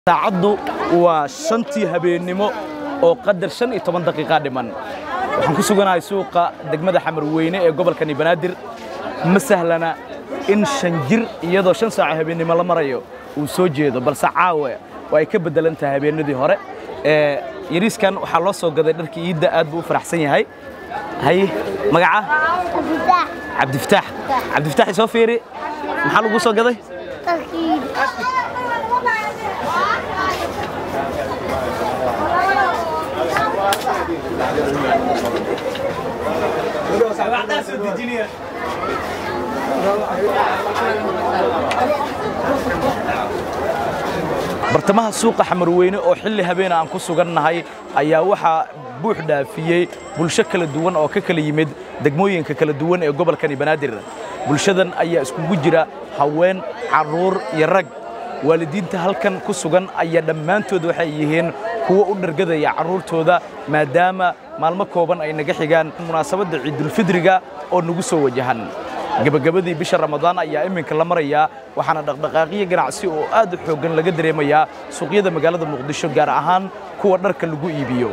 saacaddu waa shantii habeennimo oo qadar shan iyo toban daqiiqa dhiman waxaan ku suganahay suuqa degmada xamarweyne ee gobolkani banaadir ma sahlana in shan jir iyadoo shan saaco habeennimo la marayo uu soo jeedo balse caawe waa ay ka beddelan tahay habeennadii hore ee yariiskan waxaa loo soo gaday dharkii iidda aad buu u faraxsan yahay haye magaca cabdifataax cabdifataax isoo fiiri maxaa lagu soo gaday bartamaha suuqa xamarweyne oo xilli habeena aan ku sugannahay ayaa waxaa buux dhaafiyey bulsho kala duwan oo ka kala yimid degmooyinka kala duwan ee gobolkani banaadir bulshadan ayaa iskugu jira haween carruur iyo rag waalidiinta halkan ku sugan ayaa dhammaantood waxay yihiin kuwo u dhargadaya carruurtooda maadaama maalmo kooban ay naga xigaan munaasabadda ciidulfidriga oo nagu soo wajahan gebagabadii bisha ramadaan ayaa iminka la marayaa waxaana dhaqdhaqaaqyo ganacsi oo aad u xooggan laga dareemayaa suuqyada magaalada muqdisho gaar ahaan kuwa dharka lagu iibiyo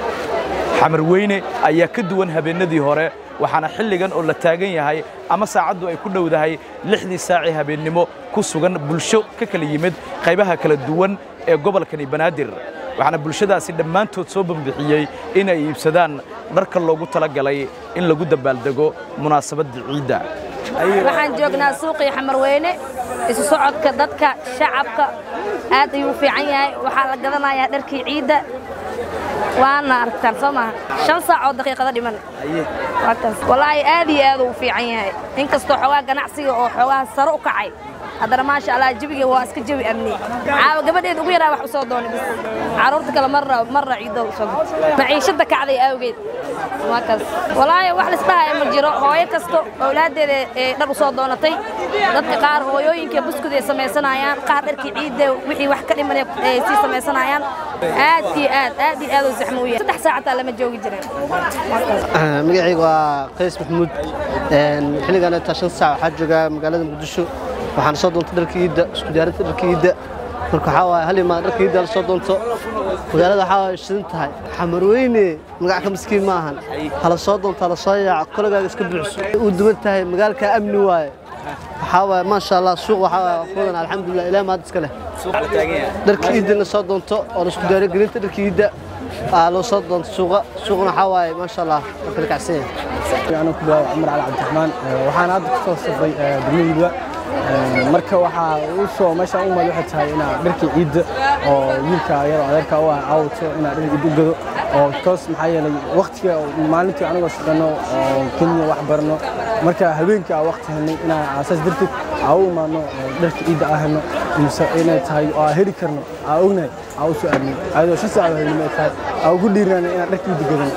xamarweyne ayaa ka duwan habeennadii hore waxaana xilligan oo la taagan yahay ama saacaddu ay ku dhowdahay lixdii saacii habeennimo ku sugan bulsho ka kala yimid qaybaha kala duwan ee gobolkani banaadir waxaana bulshadaasi dhammaantood soo bambixiyey inay iibsadaan dharka loogu talagalay in lagu dabaaldego munaasabadda ciidda waxaan joognaa suuqii xamarweyne isu socodka dadka shacabka aad ayuu u fiican yahay waxaa la gadanayaa dharkii ciidda waana aragtaan soo maaha shan saac oo daqiiqada dhiman walaahi aad iyo aad uu fiican yahay inkastoo xoogaa ganacsiga oo xoogaha sare u kacay haddana maasha allah jabiga waa iska jabi amni caawa gabadheed ugu yaraa wax u soo doonay bis carruurta kale marra marra ciido u soo maciishada kacday awgeed waa kaas walaahi wax lisdhahay ma jiro hooyo kasto awlaaddeeda ee dhar u soo doonatay dadka qaar hooyooyinka buskud ay samaysanayaan qaar dharkii ciidda wixii wax ka dhiman ay sii samaysanayaan aad iyo aad aad iyo aad u zaxmo u yahay saddex saacataa lama joogi jirin magacayga waa qays maxamuud xilligan intaa shan saac waxaa joogaa magaalada muqdisho waxaana soo doontay dharka iidda isku diyaarinta dharka iidda marka waxaa waaye hal imaan dharka iidda la soo doonto magaalada waxaa waaye shidan tahay xamarweyne magac ka miskiin ma ahan hala soo doonto hala soo yaaco kologaaga iska buuxso u duwan tahay magaalka amni waaye waxaa waaye maasha allah suuq waxaa waaye wadan alxamdulilah ilaah maad iska leh dharka iidda la soo doonto oo la isku diyaariyo gelinta dharka iidda aa loo soo doonto suuqa suuqna waxaa waaye maasha allah waa kala kacsan yahay anuu ku bilaabay cumar cali cabdiraxmaan waxaan hadda ku soo safray degmadiiba marka waxaa u soo meeshaan u maad waxay tahay inaa dharkii ciidda oo wiilka iyadoo adeerka u ah caawato inaa dhar ciid u gado oo toos maxaa yeelay waktiga maalintii anigoo shaqano oo kenya wax barno marka habeenkii aa wakti helnay inaa aasaas darteed aa u imaadno dharka ciidda aa helno mise inay tahay oo aa heli karno aa ognahay aa u soo aadnay ayadoo shan saacadoo helnimo ay tahay aa ugu dhiirana inaan dharka ciidda gadan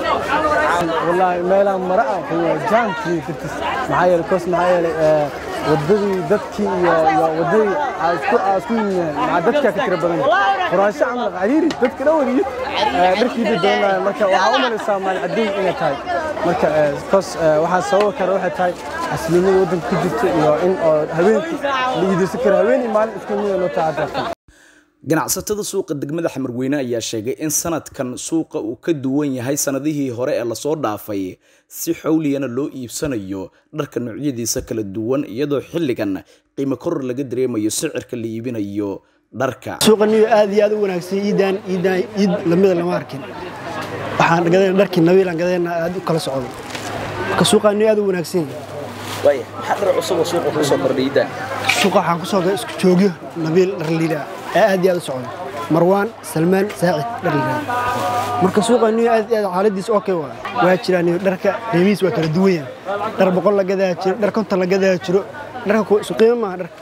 wallaahi meelaan mara ah kuwa jaamkii dartiis maxaa yeelay koos maxaa yeelay wadadii dadkii iyo iyo wadadii isku yimeen maxaa dadkaa ka tira badan quraansho camal cariiri dadka dhan wadiyo dharkiida doonaya marka waxaa u malaysaa maal cadeyn inay tahay marka koos waxaa sababa kale waxay tahay xasiloonida waddanka ku jirta iyo in oo habeenkii la iidaysan karo habeen iyo maalin isku mid loo tacadarta ganacsatada suuqa degmada xamarweyne ayaa sheegay in sanadkan suuqa uu ka duwan yahay sanadihii hore ee lasoo dhaafay si xowliyana loo iibsanayo dharka noocyadiisa kala duwan iyadoo xilligan qiimo koror laga dareemayo sicirka la iibinayo dharka suuqa niyo aad iyo aad u wanaagsan iidaan iidaan iid lamida lama arkin waxaan gadayna dharkii nabiilan gadayna aad u kala socdo marka suuqa niyo aad u wanaagsan waaya maxaa dhar cusub oo suuqa kusoo kordhay iidaan suuqa waxaan kusoo gaday isku joogyo nabiil dhar liidaa ee aad iyo aad u socdo marwaan salmaan saacid dhar liidaa marka suuqa niyo aad iyo aad xaaladiis okay waa waa jiraan niyo dharka qiimihiis waa kala duwan yahay dhar boqol la gadaa jiro dhar konton la gadaa jiro dharka ku isu qiimo maaha dharka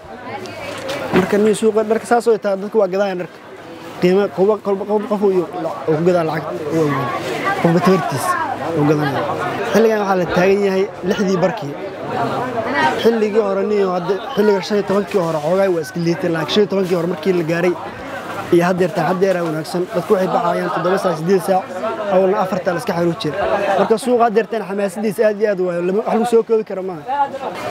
marka niyo suuqa dharka saas oo taa dadka waa gadayaan dharka qiimo qof qof uu ku gadaa lacag uu awoodo qofba tabartiis uu gadanaya xilligan waxaa la taagan yahay lixdii barkii xilligii hore niyo hadda xilliga shan iyo tobankii hore xoogaa waa iska liitay laakiin shan iyo tobankii hore markii la gaaray iyo haddeertaa haddeeraa wanaagsan dadku waxay baxayaan toddoba saac siddeed saac awalna afartaa la iska xaruur jira marka suuqa haddeertaan xamaasadiisa aad iyo aad waayo wax lagu soo koobi kara maaha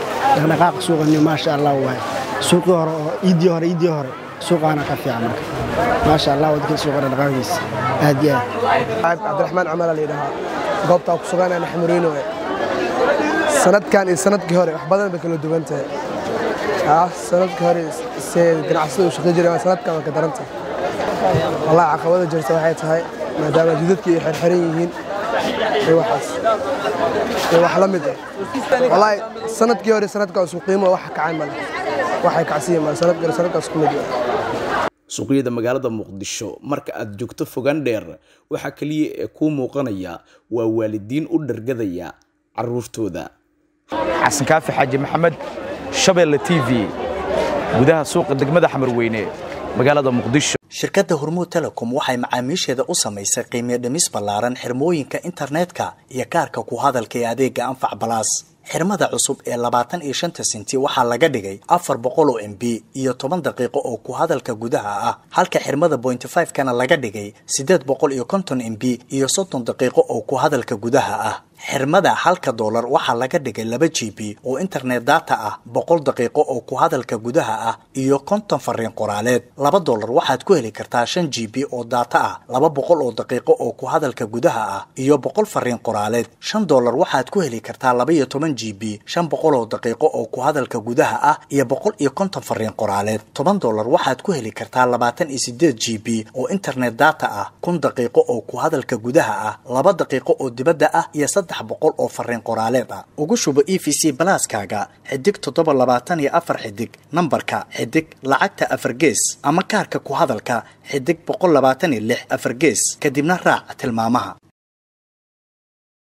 dhaqdhaqaaqa suuqa niyo maasha allah waaye suuqii hore oo iiddii hore iiddii hore suuqaana ka fiican marka maasha allah waddanka suuqa dhaqaaqiisa aad iyo aad cabdiraxmaan camala la yidhahaa goobtaa ku suganana xamuriino sanadkan iyo sanadkii hore wax badan bay kala duwan tahay ah sanadkii hore se ganacsada u shaqey jiray sanadkan waa ka daran tahay wallahi caqabada jirta waxay tahay maadaama jidadkii ay xirxiran yihiin iyo waxaas iyo wax la mid ah wallahi sanadkii hore sanadkan isku qiimo wax kacay male waxay kacsiiyeen male sanadkii hore sanadkan isku mid ah suuqyada magaalada muqdisho marka aad joogto fogaan dheer waxaa keliya ee kuu muuqanaya waa waalidiin u dhargadaya caruurtooda xasan kaafi xaaji maxamed shabeelle t v gudaha suuqa degmada xamarweyne magaalada muqdisho shirkadda hormuud telecom waxay macaamiisheeda u samaysay qiimiyo dhimis ballaaran xirmooyinka internetka iyo kaarka ku hadalka ee adeega anfac balaas xirmada cusub ee labaatan iyo shanta senti waxaa laga dhigay afar boqol oo m b iyo toban daqiiqo oo ku hadalka gudaha ah halka xirmada bointy five kana laga dhigay siddeed boqol iyo konton m b iyo soddon daqiiqo oo ku hadalka gudaha ah xirmada halka doolar waxaa laga dhigay laba g b oo internet data ah boqol daqiiqo oo ku hadalka gudaha ah iyo konton fariin qoraaleed laba doolar waxaad ku heli kartaa shan g b oo data ah laba boqol oo daqiiqo oo ku hadalka gudaha ah iyo boqol fariin qoraaleed shan doolar waxaad ku heli kartaa laba iyo toban g b shan boqol oo daqiiqo oo ku hadalka gudaha ah iyo boqol iyo konton fariin qoraaleed toban doolar waxaad ku heli kartaa labaatan iyo sideed g b oo internet data ah kun daqiiqo oo ku hadalka gudaha ah laba daqiiqo oo dibadda ah iyo saddex boqol oo fariin qoraaleed ah ugu shubo e v c balaaskaaga xidig toddoba labaatan iyo afar xidig nambarka xidig lacagta afar gees ama kaarka ku hadalka xidig boqol labaatan iyo lix afar gees kadibna raac tilmaamaha